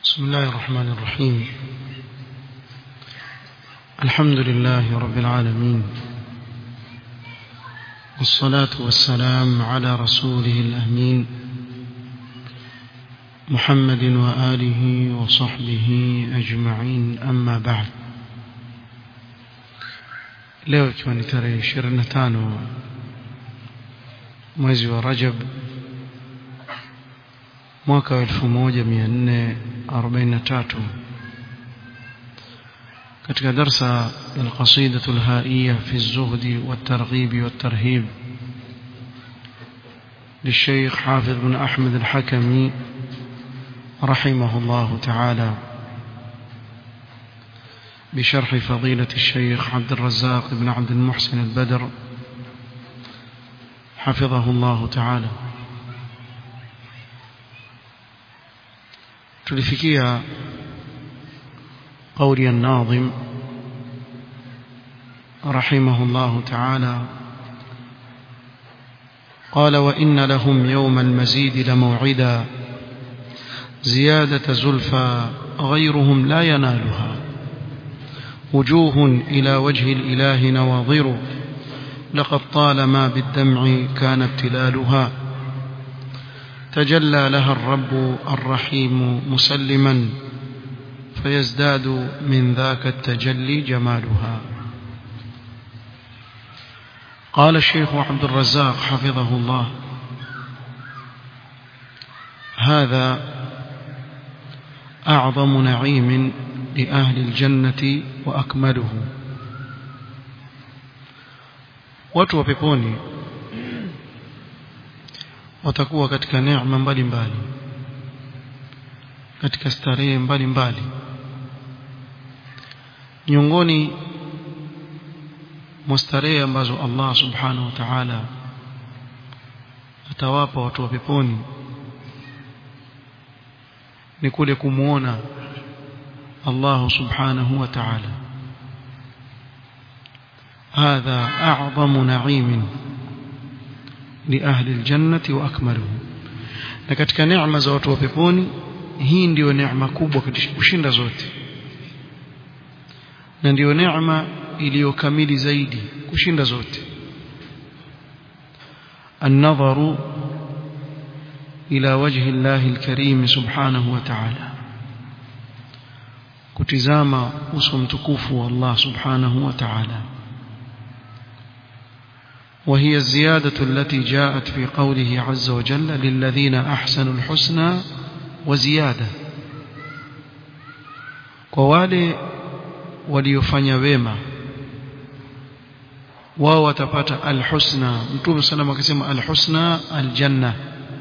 بسم الله الرحمن الرحيم الحمد لله رب العالمين والصلاة والسلام على رسوله الأمين محمد وآله وصحبه أجمعين أما بعد leo ikiwa ni tarehe 25 mwezi wa Rajab mwaka wa 1443 katika darsa القصيدة الهائية في الزهد والترغيب والترهيب للشيخ حافظ بن أحمد الحكمي رحمه الله تعالى بشرح فضيلة الشيخ عبد الرزاق بن عبد المحسن البدر حفظه الله تعالى tulifikia قولي الناظم رحمه الله تعالى قال وإن لهم يوم المزيد لموعدا زيادة زلفى غيرهم لا ينالها وجوه إلى وجه الإله نواظر لقد طالما بالدمع كان ابتلالها تجلى لها الرب الرحيم مسلما فيزداد من ذاك التجلي جمالها قال الشيخ عبد الرزاق حفظه الله هذا أعظم نعيم لأهل الجنة وأكمله watu wa peponi watakuwa katika neema mbalimbali katika starehe mbalimbali miongoni mwa starehe ambazo Allah subhanahu wa ta'ala atawapa watu wa peponi ni kule kumuona Allah subhanahu wa ta'ala هذا أعظم نعيم لأهل الجنة وأكمله na katika neema za watu wa peponi hii ndiyo neema kubwa kushinda zote na ndiyo neema iliyokamili zaidi kushinda zote النظر إلى وجه الله الكريم سبحانه وتعالى kutizama uso mtukufu wa Allah subhanahu wa ta'ala وهي الزيادة التي جاءت في قوله عز وجل للذين أحسنوا الحسنى وزيادة ووالي وليفني ويما wao watapata alhusna mtume sallam akisema alhusna aljanna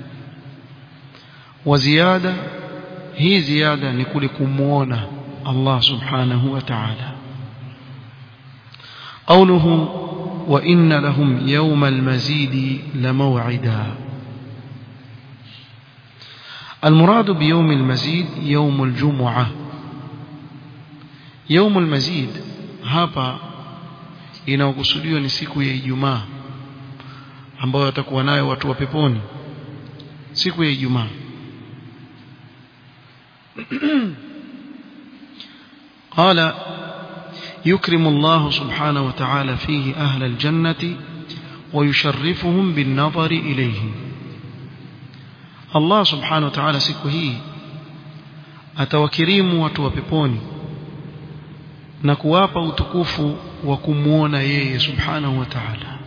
wa ziada hii ziada ni kule kumuona Allah subhanahu wa ta'ala قوله وإن لهم يوم المزيد لموعدا المراد بيوم المزيد يوم الجمعة يوم المزيد hapa inayokusudiwa ni siku ya Ijumaa ambayo watakuwa nayo watu wa peponi siku ya Ijumaa قال يكرم الله سبحانه وتعالى فيه أهل الجنة ويشرفهم بالنظر إليه الله سبحانه وتعالى siku hii atawakirimu watu wa peponi na kuwapa utukufu wa kumuona yeye subhanahu wa ta'ala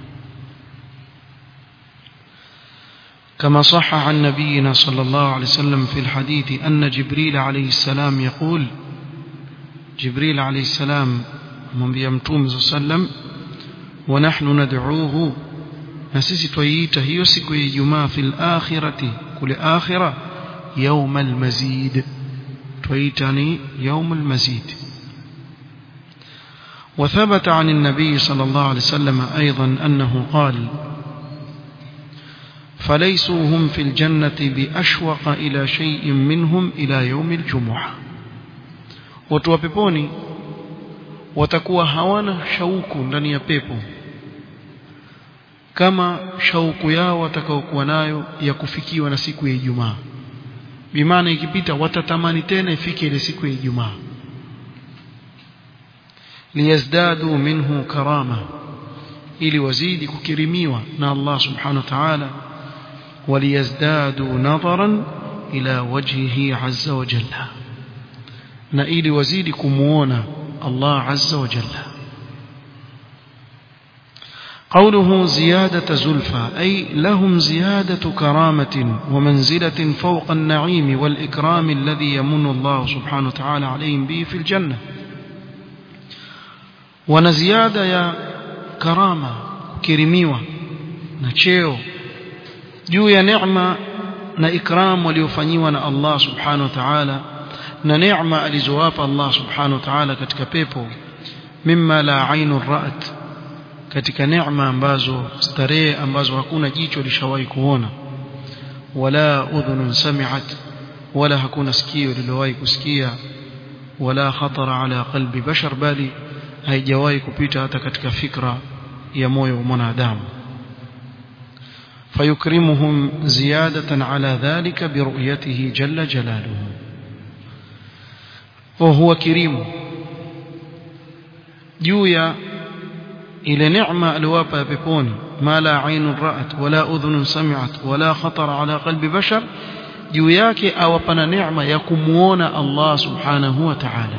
كما صح عن نبينا صلى الله عليه وسلم في الحديث أن جبريل عليه السلام يقول جبريل عليه السلام mwambia mtume sallam wa nahnu nad'uuhu na sisi twaita hiyo siku ya Ijumaa fil akhirati kule akhira يوم المزيد twaita يوم المزيد وثبت عن النبي صلى الله عليه وسلم أيضا أنه قال فليسوا هم في الجنة بأشوق إلى شيء منهم إلى يوم الجمعة وتوببوني watakuwa hawana shauku ndani ya pepo kama shauku yao watakaokuwa nayo ya kufikiwa na siku ya Ijumaa bimaana ikipita watatamani tena ifike ile siku ya Ijumaa liyazdadu minhu karama ili wazidi kukirimiwa na Allah subhanahu wa ta'ala waliyazdadu nadharan ila wajhihi azza wa jalla na ili wazidi kumuona Allah azza wa jalla قوله زيادة زلفى أي لهم زيادة كرامة ومنزلة فوق النعيم والإكرام الذي يمن الله سبحانه وتعالى عليهم به في الجنة ونزيادة يا كرامة كرميوة نشيو juu ya neema na ikram waliofanyiwa na Allah subhanahu wa ta'ala na neema alizowapa Allah subhanahu wa ta'ala katika pepo mimma la ainu ra'at katika neema ambazo starehe ambazo hakuna jicho lishawahi kuona wala udhunun sami'at wala hakuna sikio lililowahi kusikia wala khatara ala qalbi bashar bali haijawahi kupita hata katika fikra ya moyo wa mwanadamu فيكرمهم زيادة على ذلك برؤيته جل جلاله وهو كريم جويا إلى نعمة الوابة بكون ما لا عين رأت ولا أذن سمعت ولا خطر على قلب بشر جوياك أوبنا نعمة يكمون الله سبحانه وتعالى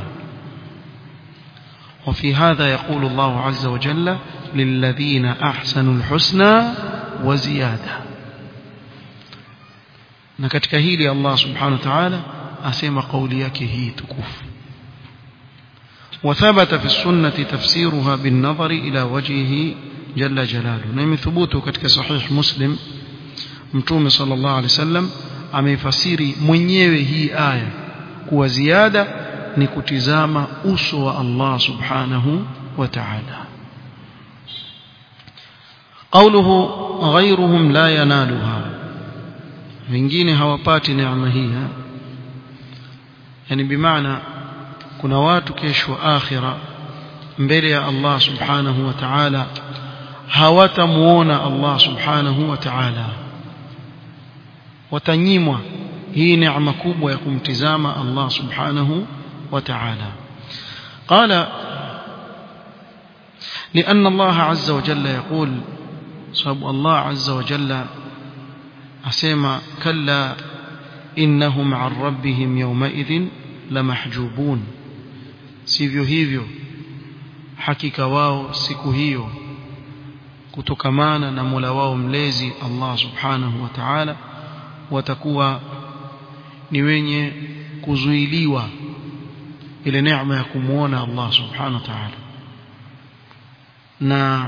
وفي هذا يقول الله عز وجل للذين أحسنوا الحسنى وزيادة na katika hili Allah subhanahu wa ta'ala asema kauli yake hii tukufu وثبت في السنة تفسيرها بالنظر إلى وجهه جل جلاله نعم ثبوته katika sahih muslim mtume sallallahu alaihi wasallam ameifasiri mwenyewe hii aya kuwa ziada ni kutizama uso wa Allah subhanahu wa ta'ala قوله غيرهم لا ينالها wengine hawapati neema hii yani bimaana kuna watu kesho akhira mbele ya Allah subhanahu wa ta'ala hawatamuona Allah subhanahu wa ta'ala watanyimwa hii neema kubwa ya kumtizama Allah subhanahu wa ta'ala قال لأن الله عز وجل يقول صاب الله عز وجل أسيما كلا إنهم عن ربهم يومئذ لمحجوبون sivyo hivyo hakika wao siku hiyo kutokamana na Mola wao mlezi Allah Subhanahu wa Ta'ala watakuwa ni wenye kuzuiliwa ile neema ya kumuona Allah Subhanahu wa Ta'ala na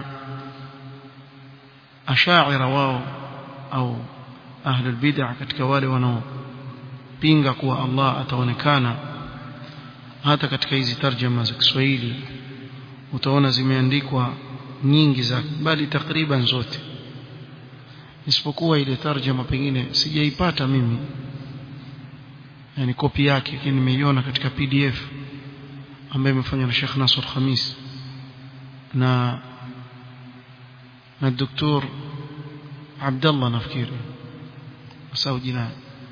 ashaira wao au ahli bid'ah katika wale wanaopinga kuwa Allah ataonekana hata katika hizi tarjama za Kiswahili utaona zimeandikwa nyingi za bali takriban zote isipokuwa ile tarjama pengine sijaipata mimi yani kopi yake lakini nimeiona katika PDF ambayo imefanywa na Sheikh Nasr Khamis na na Dr. Abdullah nafikiri asau jina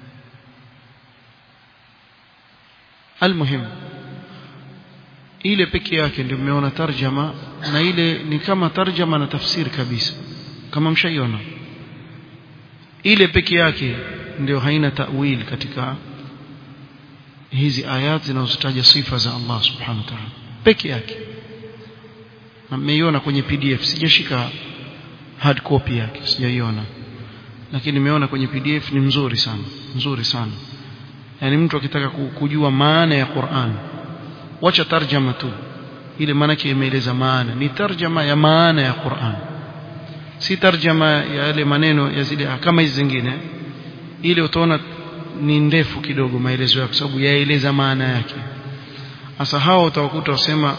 almuhim ile peke yake ndio nimeona tarjama na ile ni kama tarjama na tafsiri kabisa kama mshaiona ile peke yake ndio haina ta'wil katika hizi ayat zinazotaja sifa za Allah subhanahu wa ta'ala peke yake na nimeiona kwenye PDF sijashika hard copy yake sijaiona lakini nimeona kwenye PDF ni mzuri sana mzuri sana yani mtu akitaka kujua maana ya Qur'an wacha tarjama tu ile maana yake imeeleza maana ni tarjama ya maana ya Qur'an si tarjama ya yale maneno ya zile kama hizi zingine ile utaona ni ndefu kidogo maelezo yake sababu yaeleza maana yake sasa hao utawakuta wasema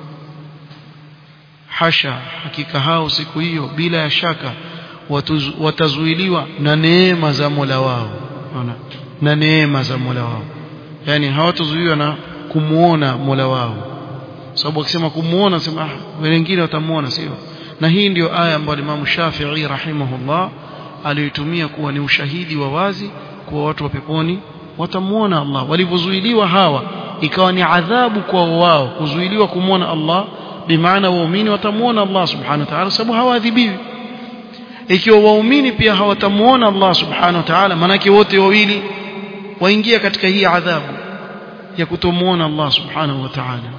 hasha hakika hao siku hiyo bila ya shaka watazuiliwa na neema za Mola wao unaona na neema za Mola wao yani hawatazuiwa na kumuona Mola wao sababu akisema kumuona sema ah wengine watamuona sio na hii ndiyo aya ambayo Imam Shafi'i rahimahullah aliyotumia kuwa ni ushahidi wa wazi kuwa watu wa peponi watamuona Allah walivyozuiliwa hawa ikawa ni adhabu kwa wao kuzuiliwa kumwona Allah bimaana waumini watamuona Allah subhanahu wa ta'ala sababu hawaadhibiwi ikiwa waumini pia hawatamuona Allah subhanahu wa ta'ala manake wote wawili waingia katika hii adhabu ya kutomuona Allah subhanahu wa ta'ala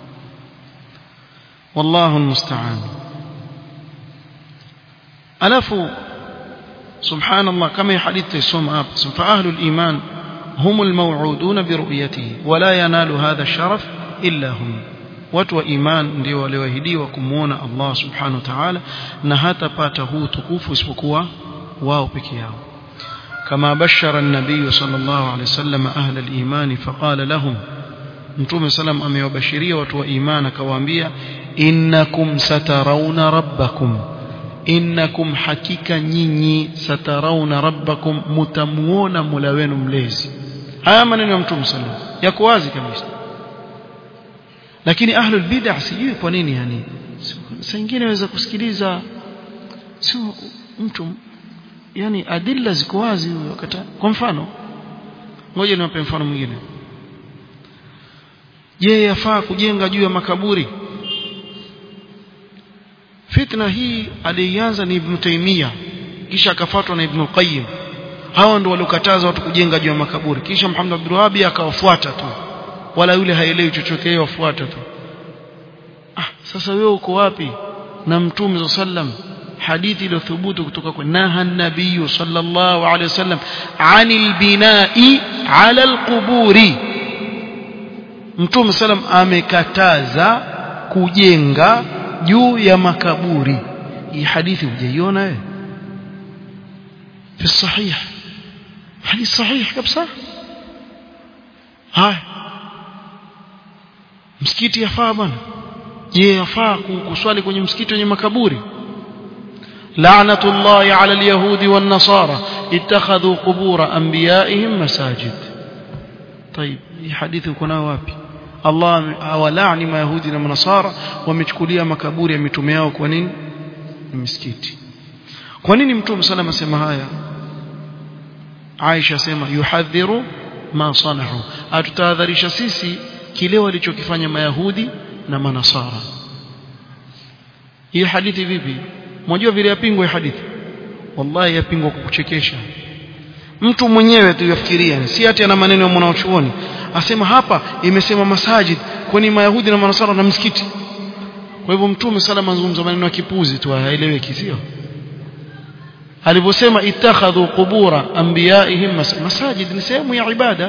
wallahu almusta'an alafu subhanallah kama hadithi tusoma hapa fa ahlul iman هم الموعودون برؤيته ولا ينال هذا الشرف إلا هم watu wa iman ndio walioahidiwa kumuona Allah subhanahu wa ta'ala na hatapata huu tukufu isipokuwa wao peke yao kama bashara an-nabiy sallallahu alayhi wasallam ahla al-iman faqala lahum mtume sallam amewabashiria watu wa iman akawaambia innakum satarawna rabbakum innakum hakika nyinyi satarawna rabbakum mutamuona mola wenu mlezi haya maneno ya mtume sallam yako wazi kabisa lakini ahlul bid'ah sijui kwa nini yani saa nyingine waweza kusikiliza sio mtu yani adilla ziko wazi wakati kwa mfano ngoja niwape mfano mwingine je yafaa kujenga juu ya makaburi fitna hii alianza ni ibn Taymiyyah kisha akafuatwa na ibn Qayyim hawa ndio waliokataza watu kujenga juu ya makaburi kisha Muhammad Abdul Wahhab akawafuata tu wala yule haelewi chochote yeye wafuata tu ah sasa wewe uko wapi na mtume sallam hadithi iliyothubutu kutoka kwa naha nabii sallallahu alaihi wasallam anil binai ala alquburi mtume sallam amekataza kujenga juu ya makaburi hii hadithi hujaiona wewe في الصحيح حديث صحيح kabisa haya msikiti yafaa bwana je yafaa kuswali kwenye msikiti wenye makaburi لعنة الله على اليهود والنصارى اتخذوا قبور أنبيائهم مساجد طيب حديث كنا وابي الله awalaani mayahudi na manasara wamechukulia makaburi ya mitume yao kwa nini ni misikiti kwa nini mtume salama asema haya Aisha sema yuhadhiru ma sanahu atutahadharisha sisi kile walichokifanya mayahudi na manasara hii hadithi vipi mnajua vile yapingwa hii hadithi wallahi yapingwa kwa kuchekesha mtu mwenyewe tu yafikiria si ati ana maneno ya mwanachuoni asema hapa imesema masajid kwani mayahudi na manasara na msikiti kwa hivyo mtume salama anazungumza maneno ya kipuzi tu haeleweki sio alivyosema ittakhadhu qubura anbiyaihim masajid ni sehemu ya ibada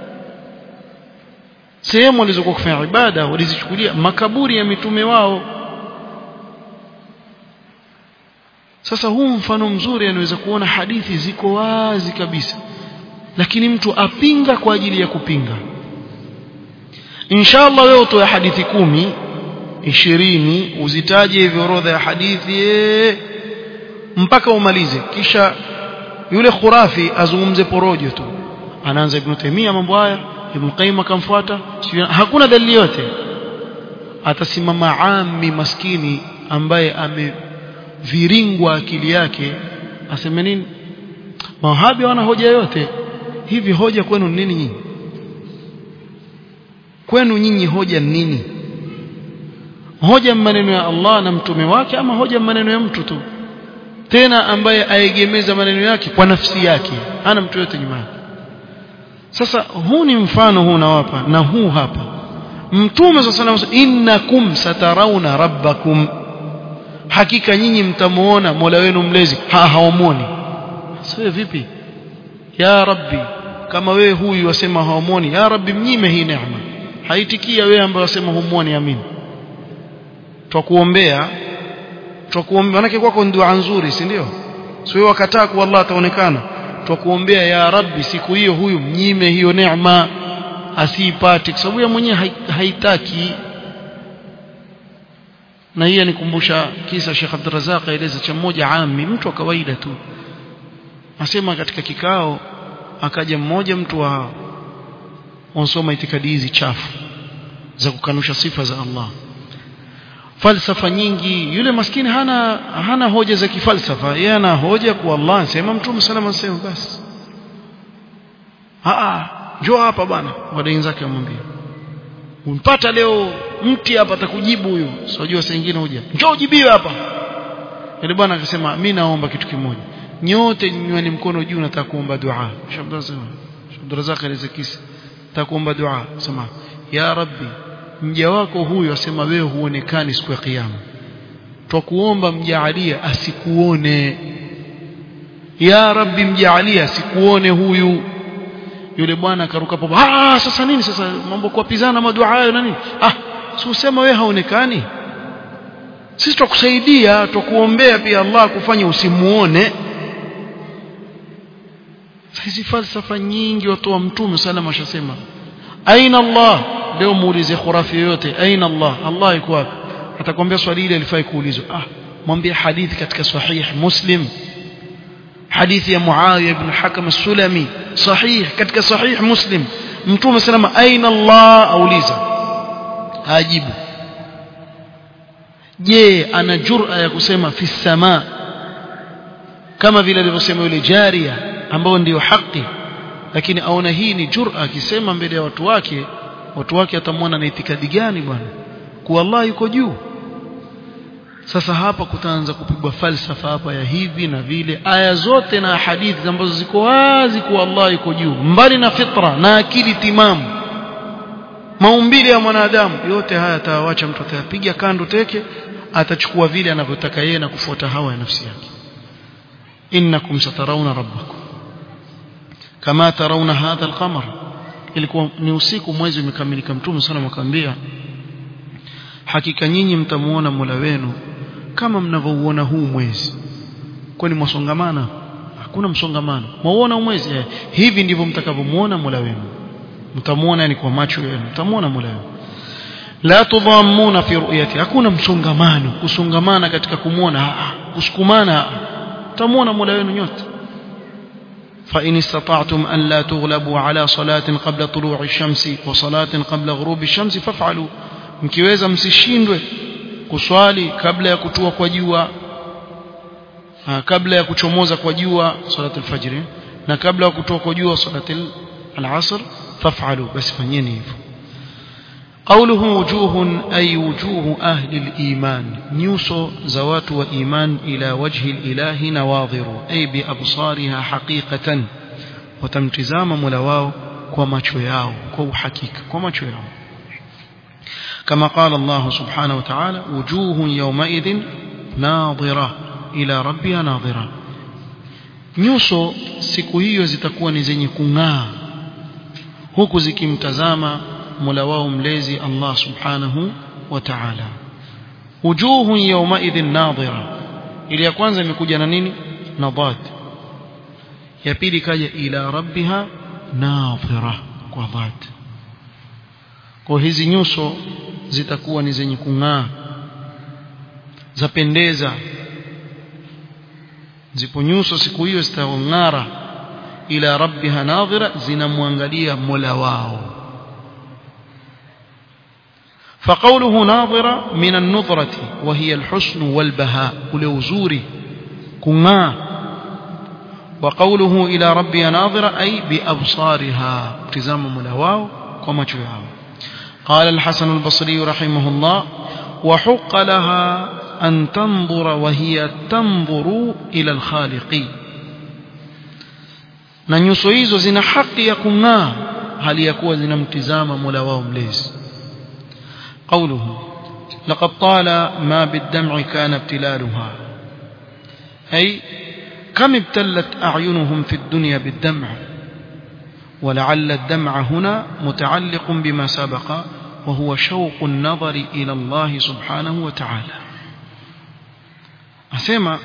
sehemu walizokuwa kufanya ibada walizichukulia makaburi ya mitume wao sasa huu mfano mzuri anaweza kuona hadithi ziko wazi kabisa lakini mtu apinga kwa ajili ya kupinga inshallah wewe utoe hadithi kumi ishirini uzitaje hivyo orodha ya hadithi mpaka umalize kisha yule khurafi azungumze porojo tu anaanza ibn Taymiyyah mambo haya ibn Qayyim akamfuata hakuna dalili yote atasimama ami maskini ambaye ameviringwa akili yake aseme nini mawahabi wana hoja yote hivi hoja kwenu nini nyinyi kwenu nyinyi hoja nini hoja maneno ya Allah na mtume wake ama hoja maneno ya mtu tu tena ambaye aegemeza maneno yake kwa nafsi yake hana mtu yote nyuma yake sasa huu ni mfano huu nawapa na huu hapa mtume sallallahu alayhi wasallam innakum satarawna rabbakum hakika nyinyi mtamuona Mola wenu mlezi ha haumoni sio vipi ya rabbi kama wewe huyu wasema haumoni ya rabbi mnyime hii neema haitikia wewe ambaye wasema humuoni amini twakuombea twakuombea manake kwako dua nzuri si ndio sio wakataa kwa Allah ataonekana twakuombea ya rabbi siku hiyo huyu mnyime hiyo neema asiipate kwa sababu yeye mwenyewe haitaki na hii anikumbusha kisa Sheikh Abdul Razak aeleza cha mmoja ami mtu wa kawaida tu asema katika kikao akaja mmoja mtu wa wansoma itikadi hizi chafu za kukanusha sifa za Allah falsafa nyingi yule maskini hana hana hoja za kifalsafa yeye ana hoja kwa Allah sema mtume salama sema basi ah njoo hapa bwana wadai zake amwambia umpata leo mti hapa atakujibu huyo sijua saa nyingine huja njoo ujibiwe hapa yule bwana akasema mimi naomba kitu kimoja nyote nyweni mkono juu nataka kuomba dua Abdurrazak alizakisi nataka kuomba dua sema ya rabbi mja wako huyu asema wewe huonekani siku ya kiyama twakuomba mjaalia asikuone ya rabbi mjaalia asikuone huyu yule bwana akaruka popo ah sasa nini sasa mambo kuapizana madua hayo na nini ah si usema wewe haonekani sisi twakusaidia twakuombea pia Allah kufanya usimuone hizi falsafa nyingi watu wa mtume salama ashasema aina Allah leo muulize khurafi yoyote aina Allah Allah yuko wapi atakwambia swali ile alifai kuulizwa ah mwambie hadithi katika sahih muslim hadithi ya Muawiya ibn Hakam as-Sulami sahih katika sahih muslim mtume salama aina Allah auliza hajibu je ana jur'a ya kusema fi sama kama vile alivyosema yule jaria ambao ndiyo haki lakini aona hii ni jur'a akisema mbele ya watu wake watu wake atamwona na itikadi gani bwana kuwa Allah yuko juu sasa hapa kutaanza kupigwa falsafa hapa ya hivi na vile aya zote na hadithi ambazo ziko wazi kuwa Allah yuko juu mbali na fitra na akili timamu maumbile ya mwanadamu yote haya atawacha mtu atayapiga kando teke atachukua vile anavyotaka yeye na kufuata hawa ya nafsi yake innakum satarawna rabbakum kama tarawna hadha alqamar ilikuwa ni usiku mwezi umekamilika mtume sana makaambia hakika nyinyi mtamuona Mola wenu kama mnavyouona huu mwezi kwani mwasongamana hakuna msongamano mwauona mwezi eh, hivi ndivyo mtakavyomuona Mola wenu mtamuona yani kwa macho yenu mtamuona Mola wenu la tudhammuna fi ru'yati hakuna msongamano kusongamana katika kumuona kusukumana mtamuona Mola wenu nyote فإن استطعتم أن لا تغلبوا على صلاة قبل طلوع الشمس وصلاة قبل غروب الشمس فافعلوا mkiweza msishindwe kuswali kabla ya kutua kwa jua kabla ya kuchomoza kwa jua salatul fajr na kabla ya kutua kwa jua salatul al-asr faf'alu basi fanyeni hivyo قوله وجوه أي وجوه أهل الإيمان نيوسو زوات وإيمان إلى وجه الإله نواظر أي بأبصارها حقيقة وتمتزام ملواو كما تشياو كو حقيقة كما تشياو كما قال الله سبحانه وتعالى وجوه يومئذ ناظرة إلى ربها ناظرة nyuso siku hiyo zitakuwa ni zenye kung'aa huku zikimtazama mola wao mlezi Allah subhanahu wa ta'ala wujuhun yawmaidhin nadhira ile ya kwanza imekuja na nini nadhat ya pili kaja ila rabbiha nadhira kwa dhat kwa hizi nyuso zitakuwa ni zenye kung'aa zapendeza zipo nyuso siku hiyo zitang'ara ila rabbiha nadhira zinamwangalia mola wao فقوله ناظرة من النظرة وهي الحسن والبهاء ولوزوري كما وقوله إلى ربي ناظرة أي بأبصارها ابتزام ملواو كما تشوهاو قال الحسن البصري رحمه الله وحق لها أن تنظر وهي تنظر إلى الخالق na nyuso hizo zina haki ya kung'aa hali ya kuwa zinamtizama mola wao mlezi قوله لقد طال ما بالدمع كان ابتلالها أي كم ابتلت أعينهم في الدنيا بالدمع ولعل الدمع هنا متعلق بما سبق وهو شوق النظر إلى الله سبحانه وتعالى أسمع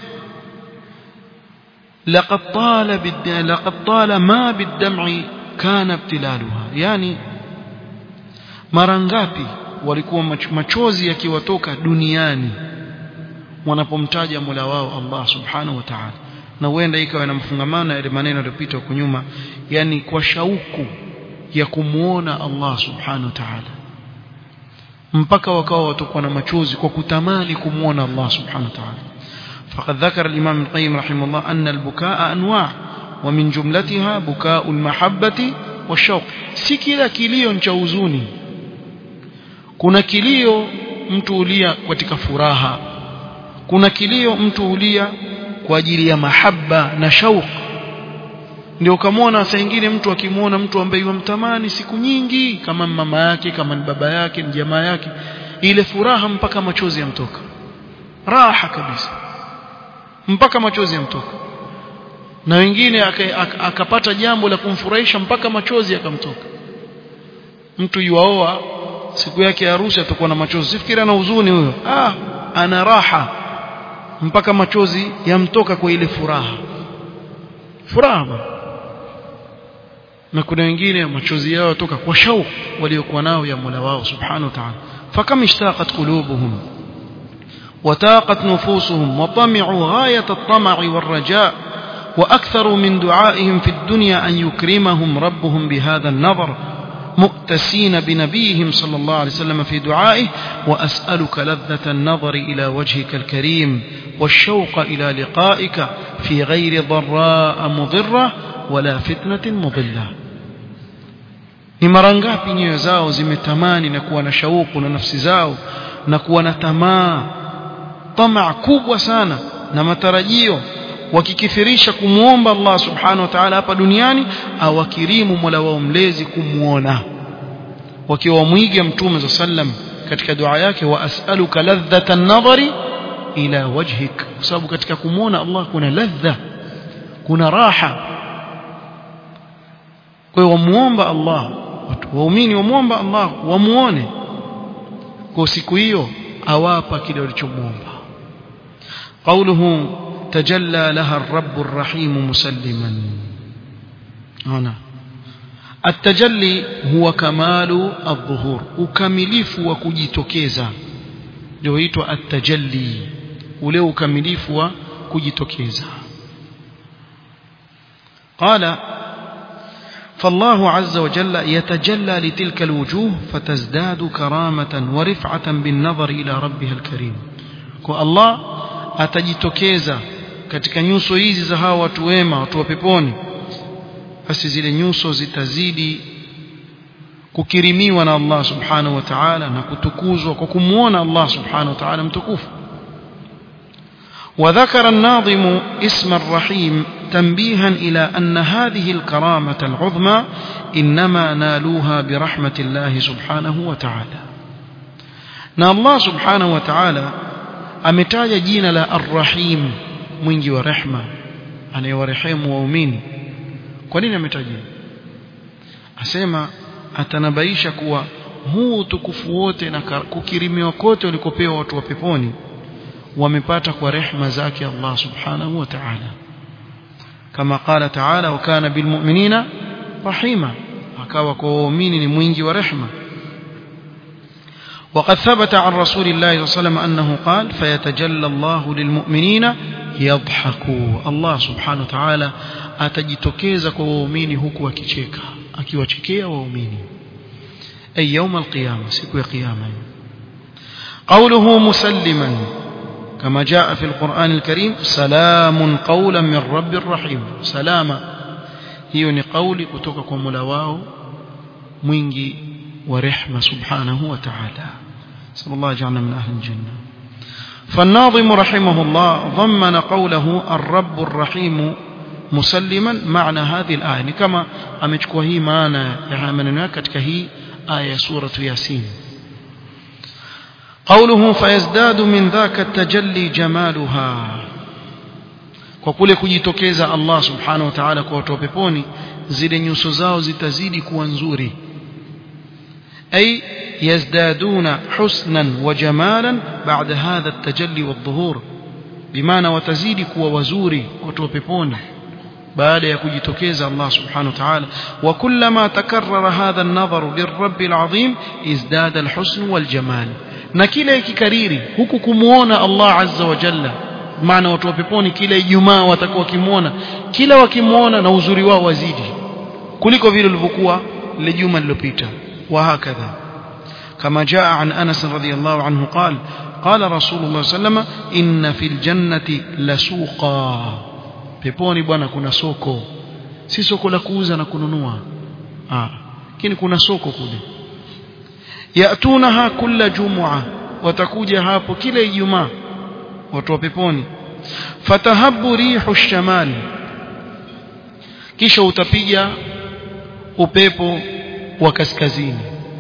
لقد طال لقد طال ما بالدمع كان ابتلالها يعني مرنغابي walikuwa machozi yakiwatoka duniani wanapomtaja Mola wao Allah Subhanahu wa Ta'ala na huenda ikawa inamfungamana na yale maneno yaliyopita huko nyuma yani kwa shauku ya kumuona Allah Subhanahu wa Ta'ala mpaka wakawa watakuwa na machozi kwa kutamani kumuona Allah Subhanahu wa Ta'ala فقد ذكر الإمام القيم رحمه الله أن البكاء أنواع ومن جملتها بكاء المحبة washauq si kila kilio ni cha huzuni kuna kilio mtu ulia katika furaha kuna kilio mtu ulia kwa ajili ya mahaba na shauq ndio ukamwona saa nyingine mtu akimwona mtu ambaye yumtamani siku nyingi kama mama yake kama ni baba yake ni jamaa yake ile furaha mpaka machozi yamtoka raha kabisa mpaka machozi yamtoka na wengine akapata aka jambo la kumfurahisha mpaka machozi yakamtoka mtu yuaoa siku yake ya harusi atakuwa na machozi sifikiri ana huzuni huyo ah ana raha mpaka machozi yamtoka kwa ile furaha furaha na kuna wengine machozi yao yatoka kwa shauku waliokuwa nao ya Mola wao subhanahu wa ta'ala fakam ishtaqat qulubuhum وتاقت نفوسهم وطمعوا غاية الطمع والرجاء وأكثروا من دعائهم في الدنيا أن يكرمهم ربهم بهذا النظر مؤتسين بنبيهم صلى الله عليه وسلم في دعائه وأسألك لذة النظر إلى وجهك الكريم والشوق إلى لقائك في غير ضراء مضرة ولا فتنة مضلة ni mara ngapi nyoyo zao zimetamani na kuwa na shauku na nafsi zao na kuwa na tamaa tamaa kubwa sana na matarajio wakikithirisha kumwomba Allah subhanahu wa ta'ala hapa duniani awakirimu Mola wao mlezi kumwona wakiwa wamwiga mtume za sallam katika dua yake wa as'aluka ladhata an-nadhari ila wajhik kwa sababu katika kumwona Allah kuna ladha kuna raha kwa hiyo wamuomba Allah watu waumini wamuomba Allah wamuone kwa siku hiyo awapa kile walichomuomba قوله تجلى لها الرب الرحيم مسلما هنا التجلي هو كمال الظهور ukamilifu wa kujitokeza ndio huitwa at-tajalli ule ukamilifu wa kujitokeza قال فالله عز وجل يتجلى لتلك الوجوه فتزداد كرامة ورفعة بالنظر إلى ربها الكريم والله atajitokeza katika nyuso hizi za hawa watu wema watu wa peponi basi zile nyuso zitazidi kukirimiwa na Allah subhanahu wa ta'ala na kutukuzwa kwa kumuona Allah subhanahu wa ta'ala mtukufu وذكر الناظم اسم الرحيم تنبيها إلى أن هذه الكرامة العظمى إنما نالوها برحمة الله سبحانه وتعالى na Allah subhanahu wa ta'ala ametaja jina la Ar-Rahim mwingi wa rehma anayewarehemu waumini kwa nini ametaja asema atanabaisha kuwa huu utukufu wote na kukirimiwa kote walikopewa watu wa peponi wamepata kwa rehma zake Allah subhanahu wa ta'ala kama qala ta'ala wa kana bilmu'minina rahima akawa kwa waumini ni mwingi wa rehma وقد ثبت عن رسول الله صلى الله عليه وسلم أنه قال فيتجلى الله للمؤمنين يضحكوا الله سبحانه وتعالى atajitokeza kwa waumini huku akicheka akiwachekea waumini ay يوم القيامه siku ya kiyama قوله مسلما كما جاء في القرآن الكريم سلام قولا من رب الرحيم سلاما hiyo ni kauli kutoka kwa Mola wao mwingi wa rehma subhanahu wa ta'ala صلى الله يجعلنا من أهل الجنة فالناظم رحمه الله ضمن قوله الرب الرحيم مسلما معنى هذه الآية كما أمتكوا هي معنى يعني katika hii aya سورة ياسين قوله فيزداد من ذاك التجلي جمالها kwa kule kujitokeza Allah subhanahu wa ta'ala kwa watu wa peponi zile nyuso zao zitazidi kuwa nzuri ay yazdaduna husnan wa jamalan ba'da hadha at-tajalli wadh-dhuhur bimaana watazidi kuwa wazuri watu wa peponi baada ya kujitokeza Allah subhanahu wa ta'ala wa kullama takarrara hadha an-nadharu lirrabb al-azim izdada al-husn wal-jamal na kila ikikariri huku kumuona Allah azza wa jalla maana watu wa peponi kila Ijumaa watakuwa wakimuona kila wakimuona na uzuri wao wazidi kuliko vile ulivyokuwa ile juma lililopita wa hakadha kama jaa an Anas radhiyallahu anhu قال قال رسول الله صلى الله عليه وسلم إن في الجنة لسوقا peponi bwana kuna soko si soko la kuuza na kununua ah lakini kuna soko kule yatunaha kulla jumua watakuja hapo kila ijumaa watu wa peponi fatahabu rihu shamali kisha utapiga upepo wa kaskazini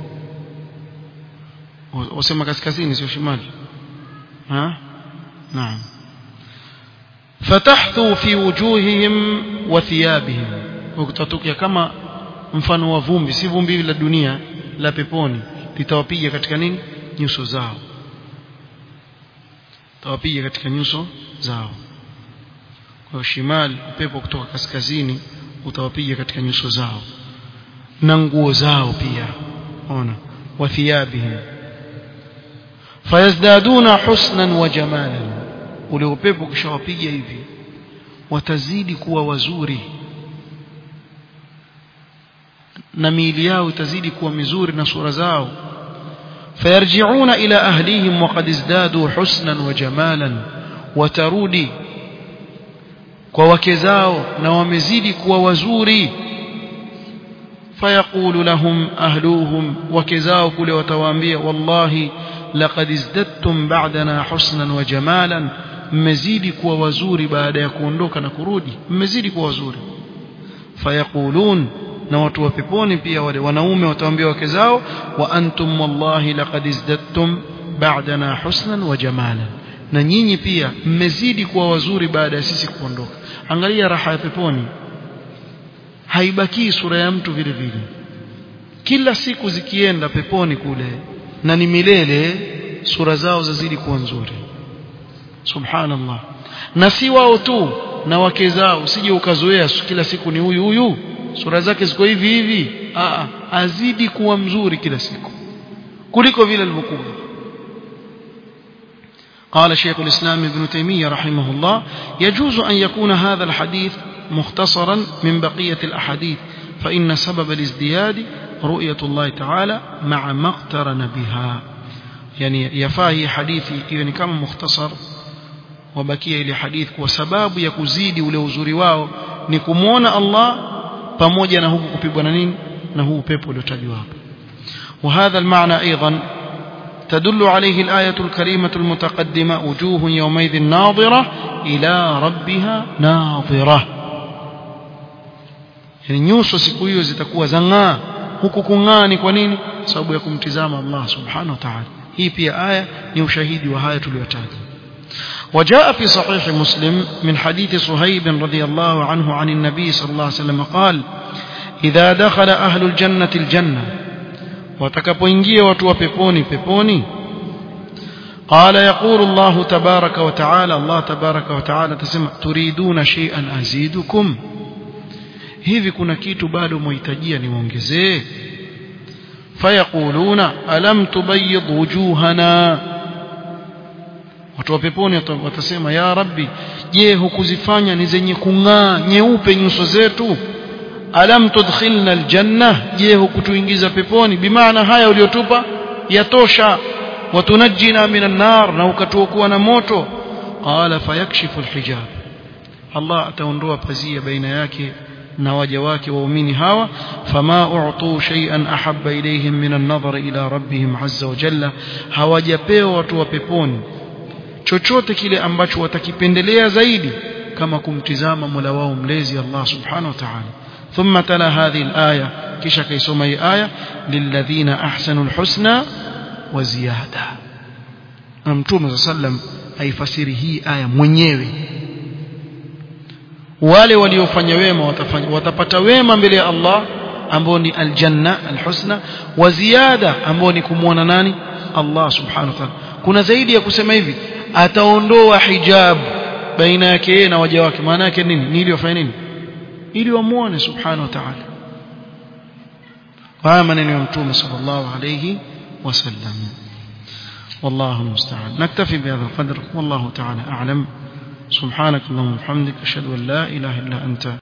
wasema kaskazini sio shimali ha naam fatahthu fi wujuhihim wa thiyabihim ukitatukia kama mfano wa vumbi si vumbi la dunia la peponi litawapiga katika nini nyuso zao tawapiga katika nyuso zao kwa shimali upepo kutoka kaskazini utawapiga katika nyuso zao na nguo zao pia ona wa thiyabihim fayazdaduna husnan wa jamalan ule upepo kishawapiga hivi watazidi kuwa wazuri na miili yao itazidi kuwa mizuri na sura zao fayarji'una ila ahlihim waqad izdadu husnan wa jamalan watarudi kwa wake zao na wamezidi kuwa wazuri fayaqulu lahum ahluhum wake zao kule watawaambia wallahi laqad izdadtum ba'dana husnan wa jamalan mmezidi kuwa wazuri baada ya kuondoka na kurudi mmezidi kuwa wazuri fayaqulun na watu wa peponi pia wale wanaume watawaambia wake zao wa antum wallahi laqad izdadtum ba'dana husnan wa jamalan na nyinyi pia mmezidi kuwa wazuri baada ya sisi kuondoka angalia raha ya peponi haibakii sura ya mtu vile vile kila siku zikienda peponi kule na ni milele sura zao zazidi kuwa nzuri subhanallah na si wao tu na wake zao usije ukazoea kila siku ni huyu huyu sura zake ziko hivi hivi Aa, azidi kuwa mzuri kila siku kuliko vile alivyokuwa قال شيخ الإسلام ابن تيمية رحمه الله يجوز أن يكون هذا الحديث مختصرا من بقية الأحاديث فإن سبب الازدياد رؤية الله تعالى مع ما اقترن بها يعني يفاهي حديثي إذن كما مختصر وبكي إلى حديث وسباب يكزيد ولوزوري واو نكمون الله pamoja na huku kupigwa na nini na huu upepo uliotajwa hapo وهذا المعنى أيضا تدل عليه الآية الكريمة المتقدمة وجوه يومئذ ناظرة إلى ربها ناظرة yani nyuso siku hiyo zitakuwa zang'aa huku kung'aa ni kwa nini sababu ya kumtizama Allah subhanahu wa ta'ala hii pia aya ni ushahidi wa haya tuliyotaja وجاء في صحيح مسلم من حديث صهيب رضي الله عنه عن النبي صلى الله عليه وسلم قال إذا دخل أهل الجنة الجنة watakapoingia watu wa peponi peponi قال يقول الله تبارك وتعالى الله تبارك وتعالى تسمع تريدون شيئا أزيدكم hivi kuna kitu bado mwahitajia niwaongezee fayaquluna alam tubayyid wujuhana watu wa peponi watasema ya rabbi je hukuzifanya ni zenye kung'aa nyeupe nyuso zetu alam tudkhilna aljanna je hukutuingiza peponi bimaana haya uliotupa yatosha watunajjina minan nar na ukatuokoa na moto qala fayakshifu alhijab Allah ataondoa pazia baina yake na waja wake waumini hawa fama u'tu shay'an ahabba ilayhim min an-nadhar ila rabbihim azza wa jalla hawajapewa watu wa peponi chochote kile ambacho watakipendelea zaidi kama kumtizama Mola wao mlezi Allah subhanahu wa ta'ala ثم تلا هذه الآية كيش كيسوما آية للذين أحسنوا الحسنى وزيادة ممتوم صلى الله عليه وسلم أي فسره آية mwenyewe wale waliofanya wema watafanya watapata wema mbele ya Allah ambao ni aljanna alhusna wa ziada ambao ni kumwona nani Allah subhanahu wa ta'ala kuna zaidi ya kusema hivi ataondoa hijab baina yake yeye na waja wake maana yake nini ni ili wafanye nini ili wamuone subhanahu wa ta'ala haya maneno ya mtume sallallahu alayhi wasallam والله المستعان نكتفي بهذا القدر والله تعالى أعلم سبحانك اللهم وبحمدك أشهد أن لا إله إلا أنت